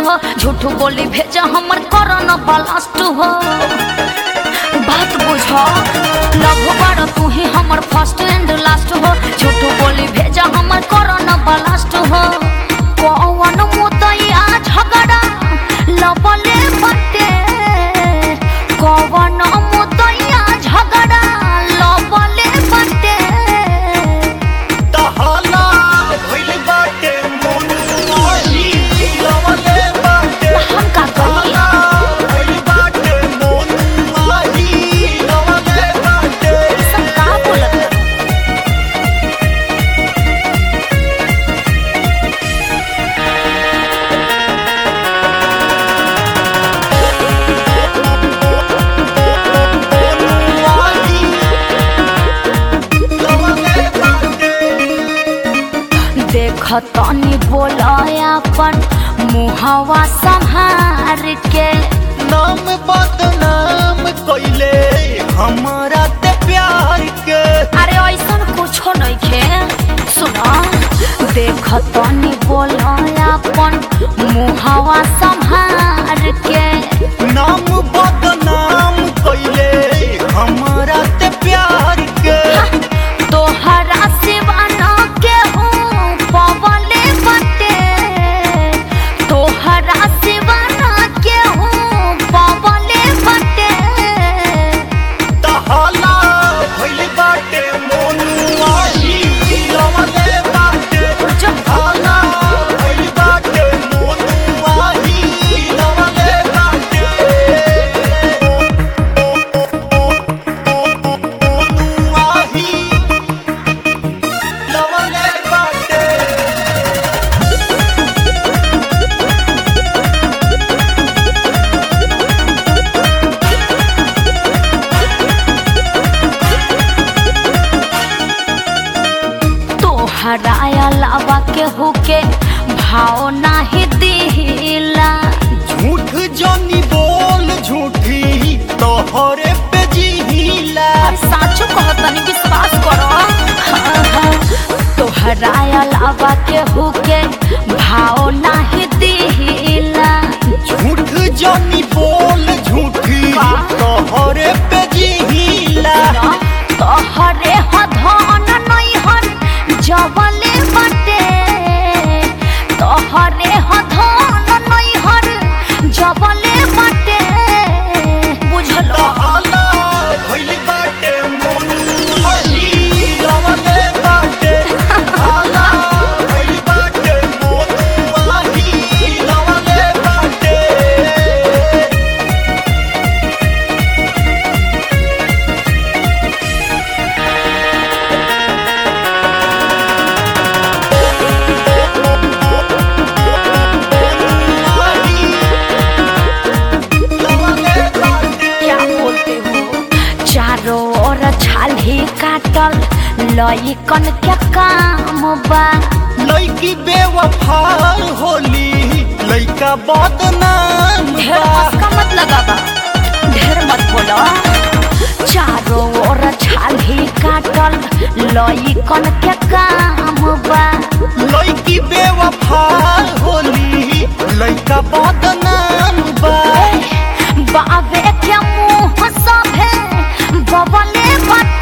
हो झूठ बोली भेजा हमर करन ब्लास्ट हो बात बुझ लव बार तू ही हमर फर्स्ट एंड लास्ट हो झूठ बोली भेजा हमर करन ब्लास्ट हो कौन मुदैया झगड़ा लबले बटे कौन मुदैया झगड़ा लबले बटे तहाला भइल बाटे मन आई लवले बाटे हम का करी तहाला भइल बाटे मन आई लवले बाटे सब का बोलत आई लवले बाटे देख तनी बोलयापन मुहवा संहार के नाम बदनाम कइले हमारा ते प्यार के अरे ऐसन कुछो नइखे सुना देख तनी बोलयापन मुहवा संहार के नाम बदनाम कइले हमारा ते प्यार के तोहरा सिवा न केहू पवले बटे तोहरा सिवा न केहू पवले बटे तहाला भइल बाटे मोनुआई लवले बाटे तहाला भइल बाटे मोनुआई लवले बाटे मोनुआई लवले बाटे तोहरा अलावा केहू के भाव नाही दिला झूठ जनी बोल झूठी तोहरे पे जिहिला और साचो कहतनी विश्वास करो हाँ, हाँ। तोहरा अलावा केहू के भाव नाही दिला झूठ जनी बोल झूठी का? तोहरे पे जिहिला तोहरे हधन नैहर जबले बटे तोहरे हधन नैहर जबले बटे बुझलो तहाला भइल बाटे मोनुआई लवले बाटे तहाला भइल बाटे मोनुआई लवले बाटे क्या बोलते हो चारों ओर छाली काटल लइकन के काम बा लड़की बेवफा होली लड़का बदनाम ढेर बा मस्का मत लगाबा ढेर मत बोलो चारों ओर छाली काटल लइकन के काम बा लड़की बेवफा होली लड़का बदनाम बा बाबे के मुंह सभे बबले बटे